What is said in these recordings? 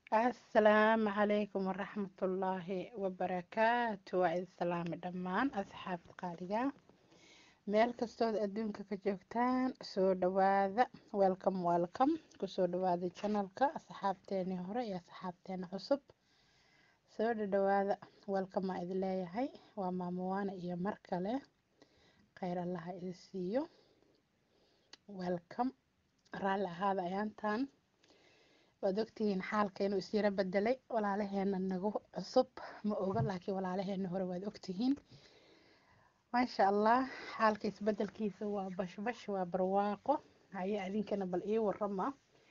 asalaamu calaykum waraxmatullaahi wabarakaatu waa idin salaami dhammaan asxaabta qaaliga meel kastood adduunka ka joogtaan soo dhawaada welcome welcome kusoo dhawaada janalka asxaabteeni hore iyo asxaabteena cusub soo dhadhawaada welcome aa idin leeyahay waa maamowaana iyo mar kale kheyr allaha idin siiyo welcome raalli ahaada ayaantan waad ogtihiin xaalka inuu isyaro bedelay walaalaheena nagu cusub ma oga laakiin walaalaheena hore waad ogtihiin maasha allah xaalka isbedelkiisa waa bashbash waa barwaaqo haye adinkana bal ii warama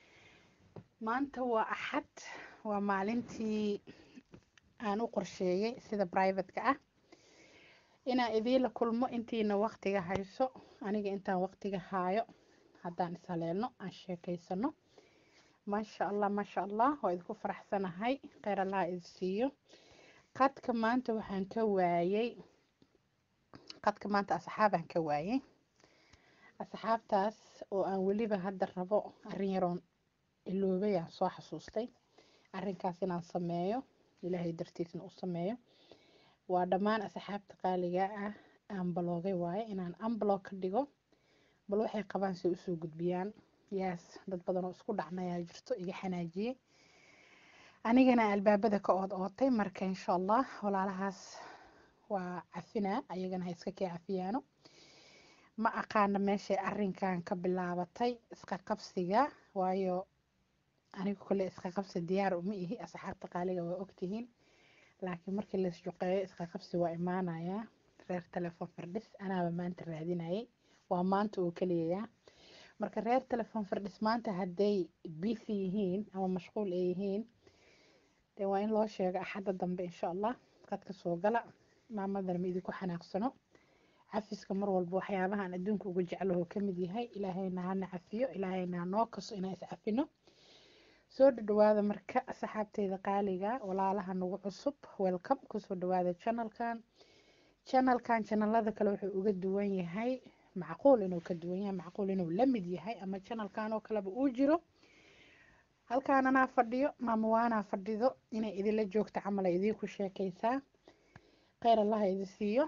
maanta waa axad waa maalintii aan u qorsheeyey sida brivateka ah inaan idiinla kulmo intiina waqtiga hayso aniga intaan waqtiga haayo haddaan ishaleelno aan sheekeysano maasha allah maasha allah waa idinku faraxsanahay kheyr allaha idin siiyo qadka maanta waxaan ka waayey qadka maanta asxaabaan ka waayey asxaabtaas oo aan weliba hadda rabo arrin yaroon iloobay aan soo xasuustay arrinkaas inaan sameeyo ilaahay dartiisna u sameeyo waa dhammaan asxaabta qaaliga ah aan baloogay waaye inaan unblock ka dhigo bal waxay qabaan si usoo gudbiyaan yaas dad badan oo isku dhacmayaa jirto iga xanaajiyey anigana albaabada ka ood ootay marka insha allah walaalahaas waa cafinaa ayagana ha iska kee cafiyaano ma aqaana meeshay arrinkan ka bilaabatay iska qabsiga waayo anigu kole iska qabsi diyaar uma ihi asxaabta qaaliga waa ogtihiin laakiin markii lais juqeeyo iska qabsi waa imaanayaa reer telefon fardhis anaaba maanta raadinayay waa maanta oo keliyayaa marka reer telefon fardhis maanta hadday busy yihiin ama mashquul ay yihiin dee waa in loo sheego axadda dambe insha allah qadka soo gala maamadana ma idinku xanaaqsano cafiska mar walba waxyaabahaan adduunka uga jeclaho ka mid yahay ilaahayna hana cafiyo ilaahayna hanoo kaso inaan iscafino soo dhadhawaada marka asxaabteyda qaaliga walaalaha nagu cusub welcome kusoo dhawaada janalkan janalkan janalada kale wuxuu uga duwan yahay macquul inuu ka duwan yahay macquul inuu la mid yahay ama janalkan oo kaleba uu jiro halkaan anaa fadhiyo maamawaanaa fadhido inay idinla joogto camal ay idiinku sheekaysaa kheyr allaha idin siiyo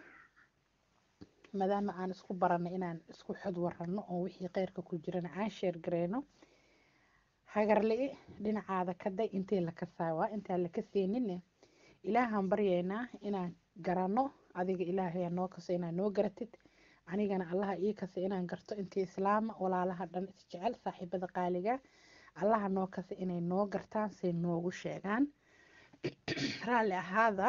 maadaama aan isku baranay inaan isku xod warano oo wixii kheyrka ku jirana aan sheer gareyno hagarli dhinacaada kaday intii la kasaawa intaan la kaseenine ilaahaan baryaynaa inaan garanno adiga ilaahay noo kaso inaan noo garatid anigana allaha ii kasa inaan garto intii islaama walaalaha dhan isjecel saaxiibada qaaliga allaha noo kasa inay noo gartaan say noogu sheegaan raalli ahaada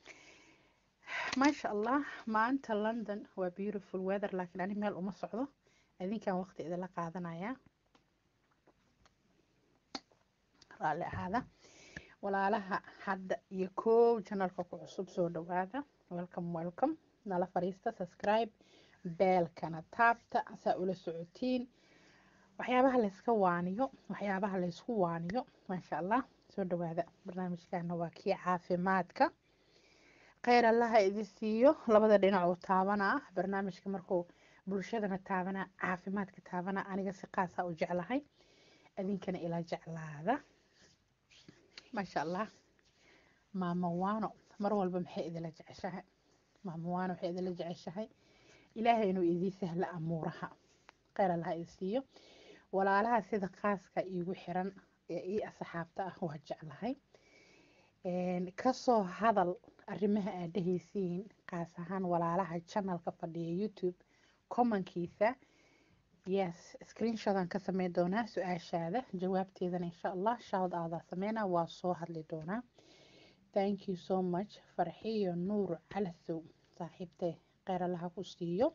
maasha allah maanta london waa beautiful weather laakiin ani meel uma socdo adinkan waqti idinla qaadanaya raalli ahaada walaalaha hadda iyo koow janalka ku cusub soo dhawaada welcome welcome nala fariista subscribe beelkana taabta saa ula socotiin waxyaabaha layska waaniyo waxyaabaha laysku waaniyo maasha allah soo dhawaada barnaamijkana waa kii caafimaadka kheyr allaha idin siiyo labada dhinac uu taabanaa barnaamijka markuu bulshadana taabanaa caafimaadka taabanaa aniga si qaasaa u jeclahay adinkana ila jeclaada maasha allah maama waano mar walba maxay idinla jeceshahay maama waano waxay idinla jeceshahay ilaahay inuu idii sahlo amuuraha kheyr allaha idin siiyo walaalaha sida khaaska iigu xiran ee ii asxaabta ah waa jeclahay kasoo hadal arrimaha aad dhehaysiin qaas ahaan walaalaha janalka fadhiya youtube commonkiisa yes screenshodan ka sameyn doonaa su-aashaada jawaabteedana insha allah shout aadaa sameynaa waa soo hadli doonaa thank you so much farxiyo nuur calasow saaxiibtee kheyr allaha ku siiyo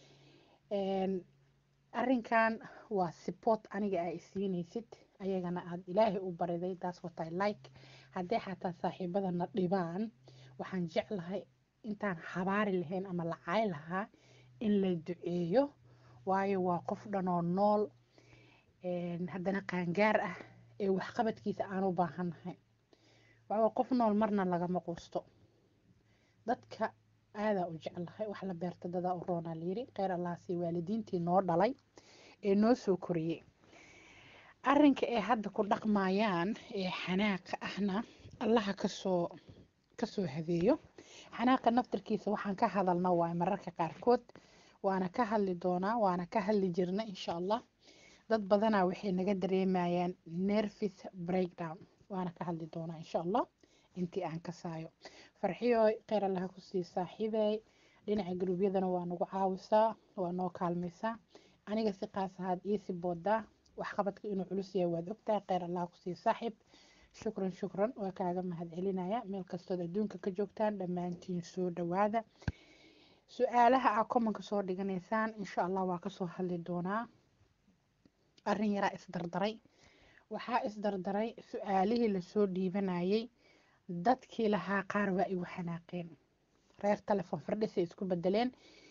arrinkan waa support aniga aa isiinaysid ayagana aada ilaahay u bariday taas watay like haddii xataa saaxiibadana dhibaan waxaan jeclahay intaan habaari lahayn ama lacay lahaa in la duceeyo waayo waa qof dhanoo nool haddana qaangaar ah ee waxqabadkiisa aan u baahannahay waayo qof nool marna lagama quusto dadka aadaa u jeclahay wax la beerta dadaa u roonaa layiri kheyr allaasi waalidiintii noo dhalay ee noo soo koriyey arrinka ay hadda ku dhaqmayaan ee xanaaqa ahna allaha kasoo kasoo hadeeyo xanaaqa naftarkiisa waxaan ka hadalna waay mararka qaarkood waana ka hadli doonaa waana ka hadli jirna insha allah dad badanaa waxay naga dareemayaan nervis breakdown waana ka hadli doonaa insha allah intii aan ka saayo farxiyo kheyr allaha kusii saaxiibay dhinaca guruubyadana waa nagu caawisaa waa noo kaalmaysaa aniga si qaas ahaad iisi boodaa waxqabadka inuu culus yahay waad ogtahay kheyr allaha kusii saaxiib shukran shukran waa kaaga mahadcelinaya meel kastood adduunka ka joogtaan dhammaantiin soo dhawaada su-aalaha aa komanka soo dhiganaysaan insha allah waa kasoo hadli doonaa arrin yaraa isdardaray waxaa isdardaray su-aalihii lasoo dhiibanayay dadkii lahaa qaar waa igu xanaaqeen reer telefon fardhisay isku bedeleen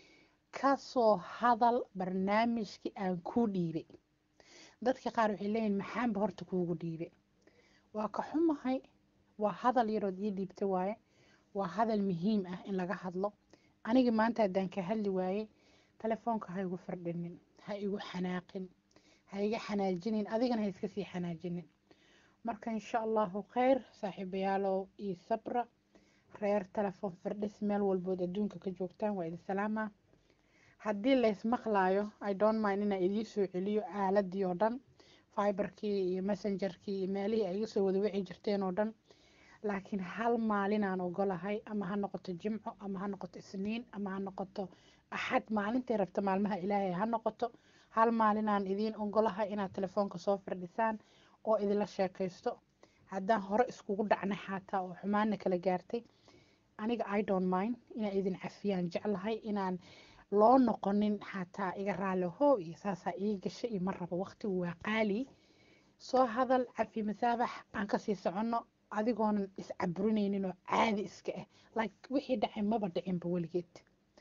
kasoo hadal barnaamijkii aan kuu dhiibay dadka qaar waxay leeyihin maxaanba horta kuugu dhiibay waa ka xumahay waa hadal yarood ii dhiibta waaye waa hadal muhiim ah in laga hadlo anigi maanta haddaan ka hadli waayey telefoonka ha igu fardhinin ha igu xanaaqin ha iga xanaajinin adigana ha iska sii xanaajinin marka insha allahu kheyr saaxiibayaalow io sabra reer telefoon fardhis meel walbood adduunka ka joogtaan waa idin salaama haddii laysmaqlaayo i don't mind inaa idiin soo celiyo aaladii oo dhan fiberkii iyo messengerkii iyo meelihii ay iga soo wada wici jirteen oo dhan laakiin hal maalinaan ogolahay ama ha noqoto jimco ama ha noqoto isniin ama ha noqoto axad maalintay rabta maalmaha ilaahay ha noqoto hal maalinaan idiin ogolahay inaad telefoonka soo firdhisaan oo idinla sheekaysto haddaan hore iskugu dhacnay xataa oo xumaana kala gaartay aniga i don't mind inaa idin cafiyaan jeclahay inaan loo noqonin xataa iga raaliho iyo saasaa ii gasha iyo ma rabo waqtigu waa qaali soo hadal cafi masaabax aan kasii soconno adigoonan iscaburinaynin oo caadi iska ah like wixii dhacay maba dhicinba weligeed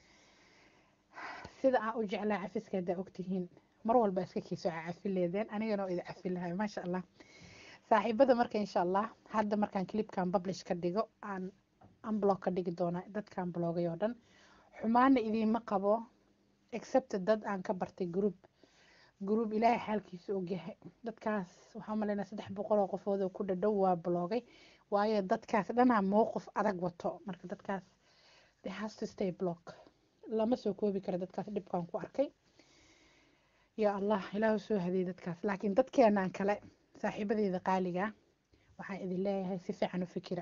sida aan u jeclaa cafiska haddaa ogtihiin mar walba iska kiiso cafi leedeen anigana oo idin cafi lahay maasha allah saaxiibada marka insha allah hadda markaan clipkan publish ka dhigo aan unblock ka dhigi doonaa dadkaan bloogay oo dhan xumaana idiinma qabo except dad aan ka bartay group group ilaahay xaalkiisa ogyahay dadkaas waxaa malaynaa saddex boqol oo qofood oo ku dhadhow waa bloogay waayo dadkaas dhanaa mowqif adag wato marka dadkaas they has to stay block lama soo koobi karo dadkaas dhibkaan ku arkay yaa allah ilaahu soo hadiyay dadkaas laakiin dadkeenaan kale saaxiibadeeda qaaliga waxaan idin leeyahay si fiican u fikira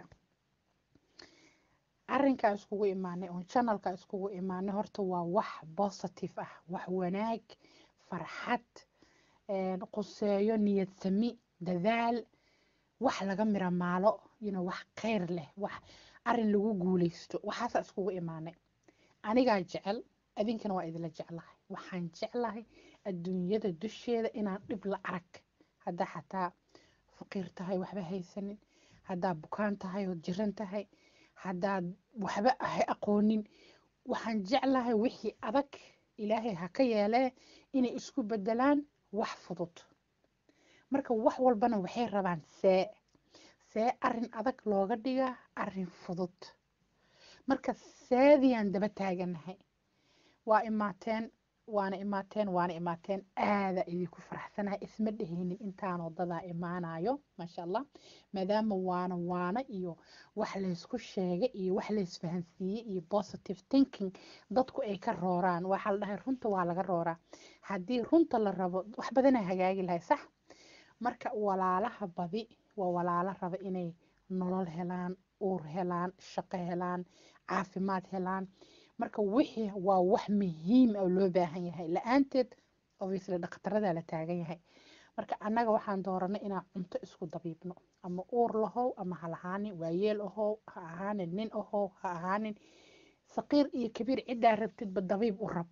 arrinkaa iskugu imaanay oon channelka iskugu imaanay horta waa wax positive ah wax wanaag farxad quseeyo niyad sami dadaal wax laga mira maalo yino wax kheyr leh wax arin lagu guuleysto waxaasaa iskugu imaanay anigaa jecel adinkana waa idinla jeclahay waxaan jeclahay adduunyada dusheeda inaan dhib la arag haddaa xataa faqiir tahay waxba haysanin haddaa bukaan tahay ood jiran tahay haddaad waxba ahay aqoonin waxaan jeclahay wixii adag ilaahay ha ka yeelee inay isku bedelaan wax fudud marka wax walbana waxay rabaan see see arin adag looga dhiga arin fudud marka seediyaan daba taaganahay waa imaateen waana imaateen waana imaateen aada idinku faraxsanahay isma dhehaynin intaan wadadaa imaanayo maasha allah maadaama waana waana iyo wax laysku sheegay iyo wax laysfahansiiyey iyo positive thinking dadku ay ka rooraan waxaa la dhahay runta waa laga rooraa haddii runta la rabo wax badanaa hagaagi lahay sax marka walaalaha badi waa walaalo raba inay nolol helaan uur helaan shaqo helaan caafimaad helaan marka wixii waa wax muhiim oo loo baahan yahay la-aanteed obviously dhakhtarada la taagan yahay marka annaga waxaan dooranay inaan cunto isku dabiibno ama uur lahow ama ha lahaanin waayeel ahow ha ahaanin nin ahow ha ahaanin saqiir iyo kabiir ciddaa rabtidba dabiib u rab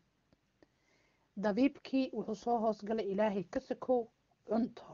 dabiibkii wuxuu soo hoosgalay ilaahay ka sakow cunto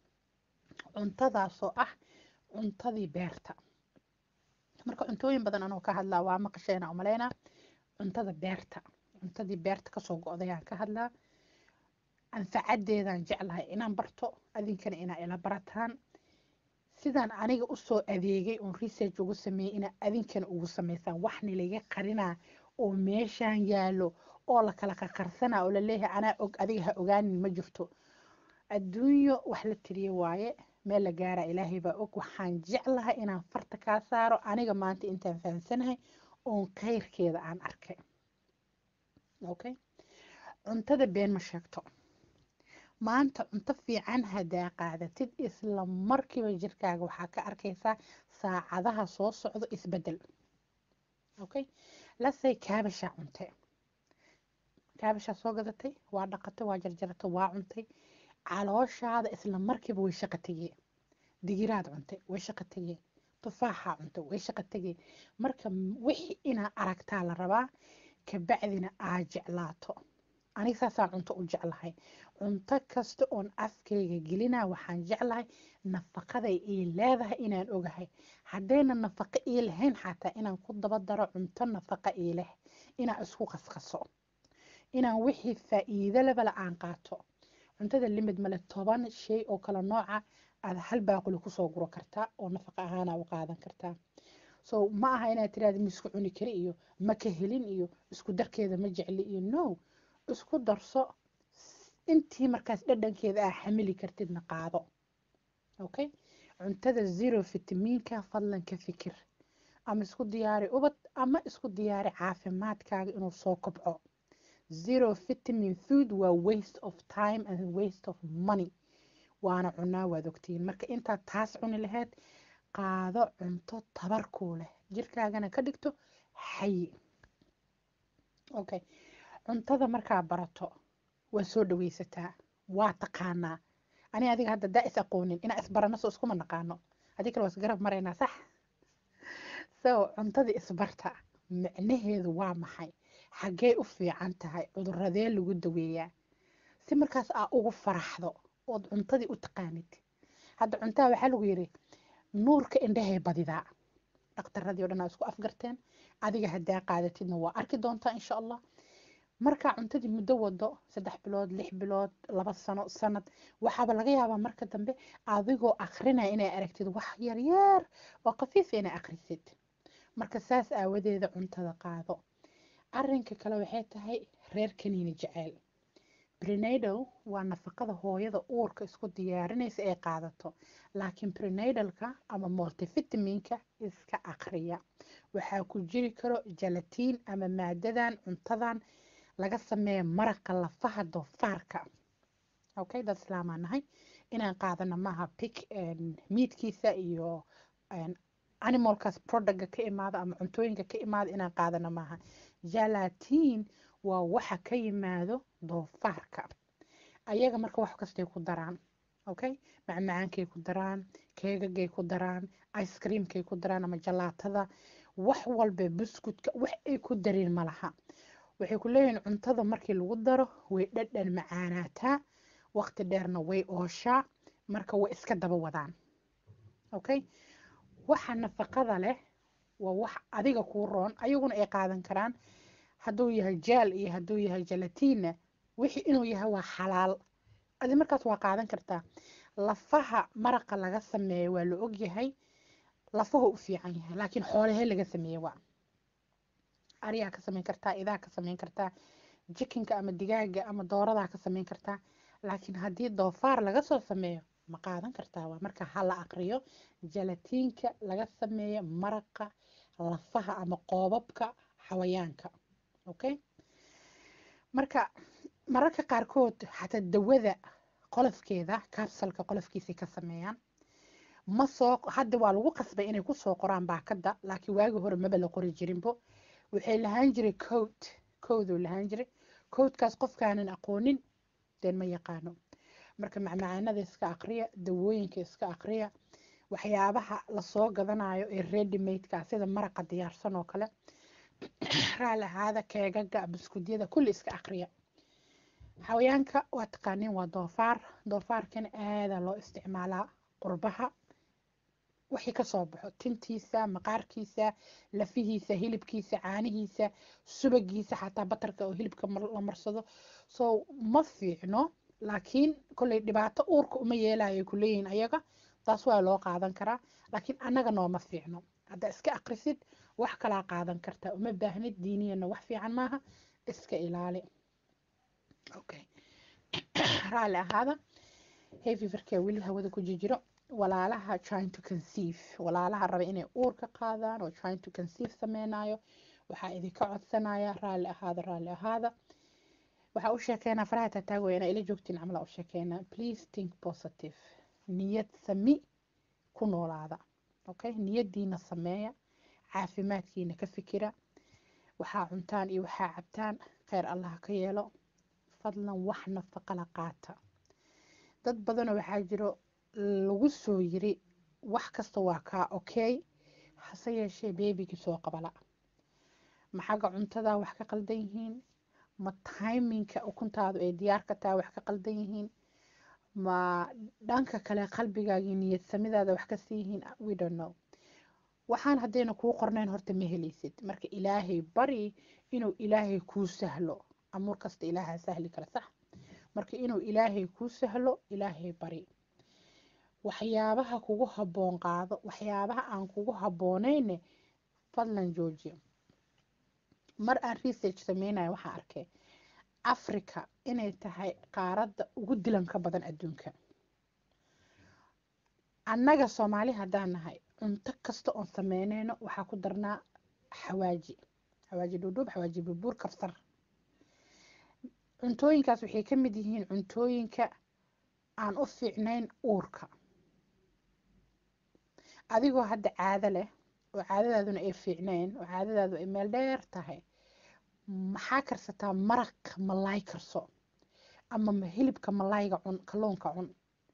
cuntadaasoo ah cuntadii beerta marka cuntooyin badan anoo ka hadlaa waa maqasheena umaleynaa cuntada beerta cuntadii beerta kasoo go-dayaan ka hadlaa anfacadeedaan jeclahay inaan barto adinkana inaa ila barataan sidaan aniga usoo adeegay oon research ugu sameeyey inaa adinkana ugu sameysaan waxna laga qarinaa oo meeshaan yaalo oo la kala qaqarsanaa oo laleeyahay anaa og adiga ha ogaanin ma jirto adduunyo wax la tiriye waaye meel la gaara ilaahay baa og waxaan jeclahay inaan farta kaa saaro aniga maanta intaan fahamsanahay oon khayrkeeda aan arkay okay cuntada been ma sheegto maanta cunto fiican haddaa qaadatid isla markiiba jirkaaga waxaa ka arkaysaa saacadaha soo socdo isbedel okay lasay kaabashaa cuntay kaabashaa soo gadatay waa dhaqatay waa jarjaratay waa cuntay calooshaada isla markiiba way shaqa tegee digiraad cuntay way shaqa tegee tufaaxaa cuntay way shaqa tegee marka wixii inaa aragtaa la rabaa kabacdina aa jeclaato aniga saasaan cunto u jeclahay cunto kasta oon afkayga gelinaa waxaan jeclahay nafaqaday ii leedahay inaan ogahay haddayna nafaqo ii lahayn xataa inaan ku daba daro cunto nafaqa ii leh inaan isku qasqaso inaan wixii faa'iido lebala aan qaato cuntada limid male toban shay oo kala nooca aad hal baaquli kusoo guro kartaa oo nafaqa ahaana u qaadan kartaa so ma aha inaad tiraada ma isku cuni kari iyo ma ka helin iyo isku darkeeda ma jecli iyo no isku darso intii markaas dhadhankeeda aa xamili kartidna qaado okay cuntada zero fitamiinka fadlan ka fikir ama isku diyaari ubad ama isku diyaari caafimaadkaaga inuu soo kobco zero vitamin food waa waste of time and waste of money waana cunaa waad ogtiin marka intaad taas cuni lahayd qaado cunto tabarkuu leh jirkaagana ka dhigto xayi okay cuntada markaa barato waa soo dhaweysataa waa taqaanaa ani adiga hadda daa is aqoonin inaa isbarano soo iskuma naqaano adi kale waa isgarab maraynaa sax so cuntada isbarta micnaheedu waa maxay xaggee u fiican tahay cuduradee lagu daweeyaa si markaas aa ugu faraxdo ood cuntadii u taqaanid hadda cuntaha waxaa lagu yidhi nuurka indhahay badidaa dhakhtaradii o dhan aa isku afgarteen adiga haddaa qaadatidna waa arki doontaa insha allah markaa cuntadii muddo wado saddex bilood lix bilood laba sano sanad waxaaba laga yaabaa marka dambe adigoo akrinaya inay aragtid wax yaryar oo khafiif inay akrisid marka saas aawadeeda cuntada qaado arinka kale waxay tahay reer kaniini jeceyl brenadal waa nafaqada hooyada uurka isku diyaarinaysa ay qaadato laakiin brenadalka ama multivitaminka iska akriya waxaa ku jiri karo jalatiin ama maadadan cuntadan laga sameeya maraqa lafaha doofaarka okay dad islaamaa nahay inaan qaadana maaha pig miidkiisa iyo animalkaas productga ka imaada ama cuntooyinka ka imaada inaan qaadana maaha jalatiin waa waxa ka yimaado doofaarka ayaga marka wax kastay ku daraan okay macmacaankay ku daraan keegagay ku daraan ice creamkay ku daraan ama jalaatada wax walba buskudka wax ay ku dareen ma laha waxay ku leeyihiin cuntada markii lagu daro way dhadhan macaanaataa waqti dheerna way ooshaa marka way iska daba wadaan okay waxa nafaqada leh waa wax adiga kuu roon ayaguna ay qaadan karaan hadduu yahay jaal iyo hadduu yahay jalatiinna wixii inuu yahay waa xalaal adi markaas waa qaadan kartaa lafaha maraqa laga sameeyo waa la ogyahay lafahu u fiican yahay laakiin xoolahee laga sameeye waa ariyaa ka sameyn kartaa idaa ka sameyn kartaa jikinka ama digaaga ama dooradaa ka sameyn kartaa laakiin haddii doofaar laga soo sameeyo ma qaadan kartaa waa marka hala aqriyo jalatiinka laga sameeyo maraqa lafaha ama qoobabka xawayaanka okay marka mararka qaarkood xataa dawada qolofkeeda kabsalka qolofkiisay ka sameeyaan ma soo hadda waa lagu qasbay inay kusoo qoraan baakada laakiin waagii hore maba la qori jirinbo waxay lahaan jiray code coduu lahaan jiray codekaas qofkaanan aqoonin deen ma yaqaano marka macmacaanada iska aqriya dawooyinka iska aqriya waxyaabaha lasoo gadanayo ee readymadeka sida maraqa diyaarsan oo kale raali ahaada keegaga buskudyada kulli iska aqriya xawayaanka waa taqaaniin waa doofaar doofaarkana aadaa loo isticmaalaa qurbaha wixii kasoo baxo tintiisa maqaarkiisa lafihiisa hilibkiisa caanihiisa subagiisa xataa batarka oo hilibka la marsado so ma fiicno laakiin kolley dhibaato uurka uma yeelayo kuleeyihin ayaga taas waa loo qaadan karaa laakiin annaga nooma fiicno haddaa iska akrisid wax kalaa qaadan kartaa uma baahnid diiniyana wax fiican maaha iska ilaali okay raalli ahaada hay feverka weli hawada ku jijiro walaalaha trying to conceive walaalaha raba inay uur ka qaadaan oo trying to conceive sameynayo waxaa idinka codsanaya raalli ahaada raalli ahaada waxaa u sheekeynaa faraha taataagoya inaa ila joogtiin camala u sheekeynaa please think positive niyad sami ku noolaada okay niyadiina sameeya caafimaadkiina ka fikira waxaa cuntaan iyo waxaa cabtaan kheyr allah ka yeelo fadlan wax nafaqala qaata dad badanoo waxaa jiro lagu soo yiri wax kasta waa kaa okay hase yeeshee beebigii soo qabala ma xagga cuntadaa wax ka qaldan yihiin ma timinka ukuntaadu ay diyaar ka tahay wax ka qaldan yihiin ma dhanka kale qalbigaagii niyad samidaada wax kasii yihiin we don't know waxaan haddayna kuu qornayn horta ma helaysid marka ilaahay bari inuu ilaahay kuu sahlo amuur kasta ilaahaa sahli kara sax marka inuu ilaahay kuu sahlo ilaahay bari waxyaabaha kugu habboon qaado waxyaabaha aan kugu habboonayne fadlan joojiya mar aan research sameynayo waxaa arkay africa inay tahay qaaradda ugu dilanka badan adduunka annaga soomaali haddaan nahay cunto kasta oon sameyneyno waxaa ku darnaa xawaaji xawaaji dhuudhuub xawaaji burbuur kabsar cuntooyinkaas waxay ka mid yihiin cuntooyinka aan u fiicnayn uurka adigoo hadda caado leh oo caadadaaduna ay fiicnayn oo caadadaadu ay meel dheer tahay maxaa karsataa maraq malaay karso ama hilibka malaayga cun kalluunka cun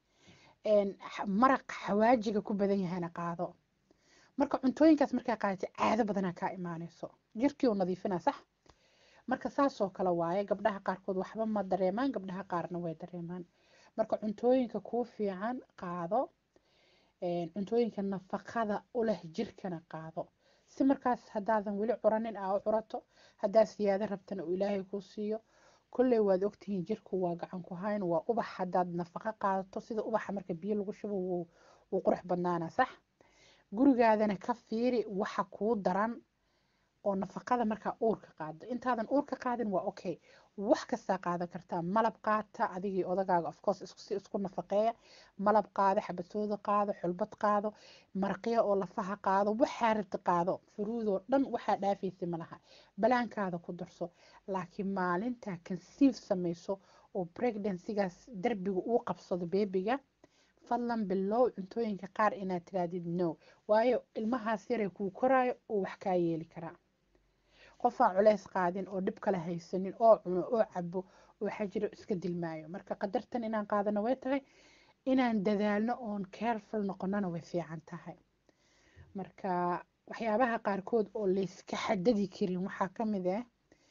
maraq xawaajiga ku badan yahana qaado marka cuntooyinkaas markaa qaadata caado badanaa kaa imaanayso jirkii oo nadiifina sax marka saasoo kale waaye gabdhaha qaarkood waxba ma dareemaan gabdhaha qaarna way dareemaan marka cuntooyinka kuu fiican qaado cuntooyinka nafaqada u leh jirkana qaado si markaas haddaadan weli curanin aa u curato haddaad siyaado rabtana uu ilaahay kuu siiyo kolley waad ogtihiin jirku waa gacan ku hayn waa ubax haddaad nafaqo qaadato sida ubaxa marka biyo lagu shubo wuu qurux badnaana sax gurigaadana ka fiiri waxa kuu daran oo nafaqada markaa uurka qaado intaadan uurka qaadin waa okay wax kastaa qaadan kartaa malab qaata adigii odagaaga ofcourse si isku nafaqeeya malab qaado xabasooda qaado xulbad qaado maraqya oo lafaha qaado waxaa rabta qaado furuudoo dhan waxaa dhaafaysa malaha balaankaada ku darso laakiin maalintaa conceive samayso oo pregnancygaas derbiga uu qabsado beebiga fadlan bilow cuntooyinka qaar inaad tiraadid no waayo ilmahaas yaray kuu koraayo oo wax kaa yeeli karaa qofaan culeys qaadin oo dhib kale haysanin oo cuno oo cabo oo xajiro iska dilmaayo marka qadartan inaan qaadano way tahay inaan dadaalno oon careful noqonona way fiican tahay marka waxyaabaha qaarkood oo layska xadadi karin waxaa ka mid ah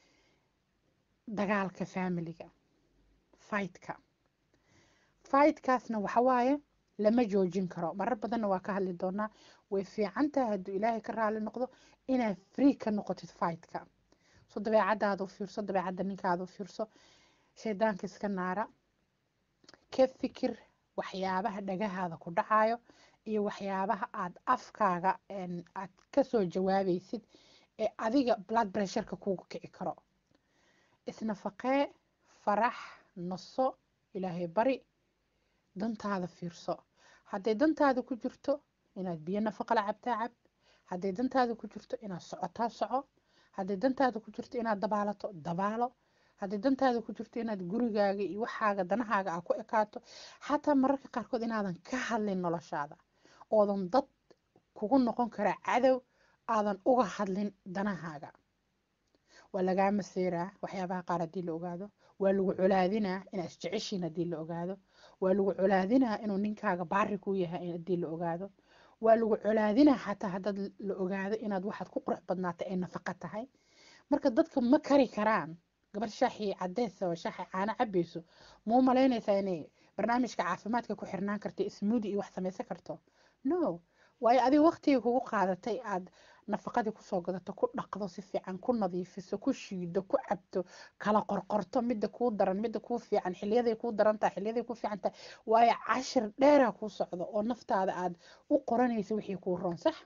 dagaalka familiga fightka fightkaasna waxawaaye lama joojin karo marar badanna waa ka hadli doonaa way fiican tahay hadduu ilaahay ka raali noqdo inaad free ka noqotid fightka so dabeecadaada u fiirso dabeecadda ninkaada u fiirso shaydaanka iska naara ka fikir waxyaabaha dhagahaada ku dhacayo iyo waxyaabaha aad afkaaga aad kasoo jawaabaysid ee adiga blood pressureka kugu kici karo isnafaqee farax naso ilaahay bari dantaada fiirso hadday dantaada ku jirto inaad biyo nafaqala cabtaa cab hadday dantaada ku jirto inaad socotaa soco hadday dantaada ku jirto inaad dabaalato dabaalo hadday dantaada ku jirto inaad gurigaaga iyo waxaaga danahaaga aa ku ekaato xataa mararka qaarkood inaadan ka hadlin noloshaada oodan dad kugu noqon karaa cadow aadan uga hadlin danahaaga waa lagaa maseeraa waxyaabaha qaar haddii la ogaado waa lagu colaadinaa inaad isjeceshiin haddii la ogaado waa lagu colaadinaa inuu ninkaaga baari ku yahay haddii la ogaado waa lagu colaadinaa xataa haddaad la ogaado inaad waxaad ku qurux badnaatay ay nafaqo tahay marka dadka ma kari karaan gabar shaaxii cadeesa oo shaaxi caano cabayso muu malaynaysaa inay barnaamijka caafimaadka ku xirnaan karto ismuudi iyo wax samaysan karto no waayo adiga waqtiga kugu qaadatay aad nafaqadii kusoo gadato ku dhaqdo si fiican ku nadiifiso ku shiido ku cabto kala qorqorto midda kuu daran midda kuu fiican xiliyaday kuu daran tahay xiliyaday kuu fiican tahay waayo cashir dheeraa kuu socdo oo naftaada aad u qoranaysa wixii kuu roon sax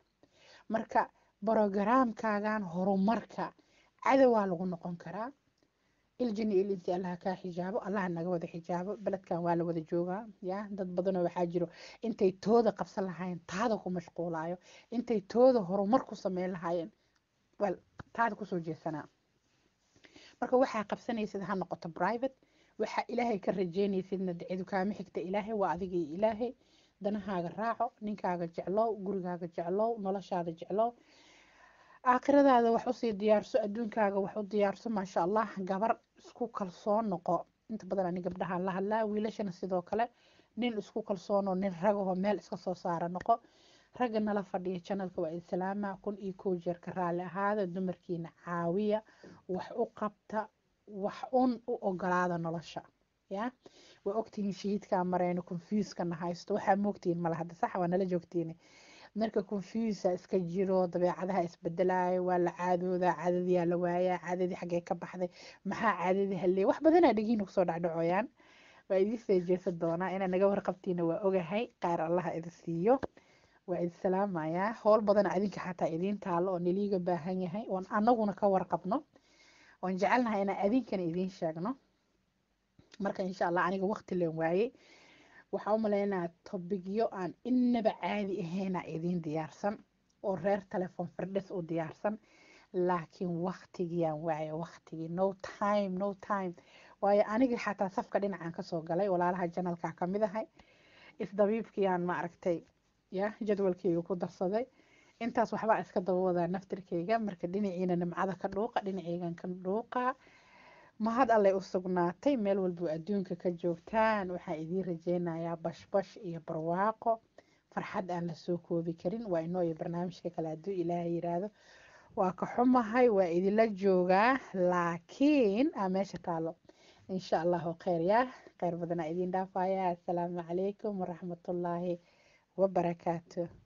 marka brogaraamkaagan horumarka cadowaa lagu noqon karaa iljini ilinsi allaha kaa xijaabo allaha naga wada xijaabo beledkan waa la wada joogaa ya dad badanoo waxaa jiro intay tooda qabsan lahaayeen taada ku mashquulaayo intay tooda horumar ku sameyn lahaayeen wel taada kusoo jeesanaa marka waxaa qabsanaysid ha noqoto private waxaa ilaahay ka rajeynaysidna ducedu kaama xigta ilaahay waa adigii ilaahay danahaaga raaco ninkaaga jeclow gurigaaga jeclow noloshaada jeclow aakhiradaada wax usii diyaarso adduunkaaga wax u diyaarso maasha allah gabar isku kalsoon noqo inta badan ani gabdhahaan la hadlaa wiilashana sidoo kale nin isku kalsoonoo nin ragaho meel iska soo saara noqo ragga nala fadhiya janalka waa islaama kun iyo kow jeerka raalli ahaada dumarkiina caawiya wax u qabta wax un u ogolaada nolosha ya waa ogtihiin shahiidkaa marayno confuskana haysto waxaa moogtihiin mala hadda sax waa nala joogtiin marka confusa iska jiro dabeecadaha isbedelaayo waa la caadoodaa caadadiyaa la waayaa caadadii xaggee ka baxday maxaa caadadii halleey wax badanaa dhegiina kusoo dhacdhacooyaan waa idin soo jeesan doonaa inaa naga warqabtiina waa ogahay qaar allaha idin siiyo waa idin salaamayaa howl badana adinka xataa idiin taalo oo niliiga baahan yahay oon anaguna ka warqabno oon jecelnahay inaan adinkana idiin sheegno marka insha allah aniga waqti leen waayey waxaa u malaynaa tobigyo aan inaba caadi ahayna idiin diyaarsan oo reer telefoon firdhis u diyaarsan laakiin waqtigiyaan waaye waqtigii no time no time waayo anigii xataa safka dhinacan kasoo galay walaalaha janalka kamid ahay isdabiibkiyaan ma aragtay ya jadwalkeyga ku darsaday intaas waxbaa iska daba wadaa naftirkeyga marka dhinaciina nimcada ka dhuuqa dhinaceygan ka dhuuqa mahad allay u sugnaatay meel walbuu adduunka ka joogtaan waxaan idiin rajeynayaa bashbash iyo barwaaqo farxad aan lasoo koobi karin waa inoo iyo barnaamijka kale hadduu ilaahay yiraahdo waa ka xumahay waa idinla joogaa laakiin aa meesha taalo insha allahu kheyr yaa kheyr badanaa idiin dhaafaya assalaamu calaykum waraxmatullaahi wabarakaatu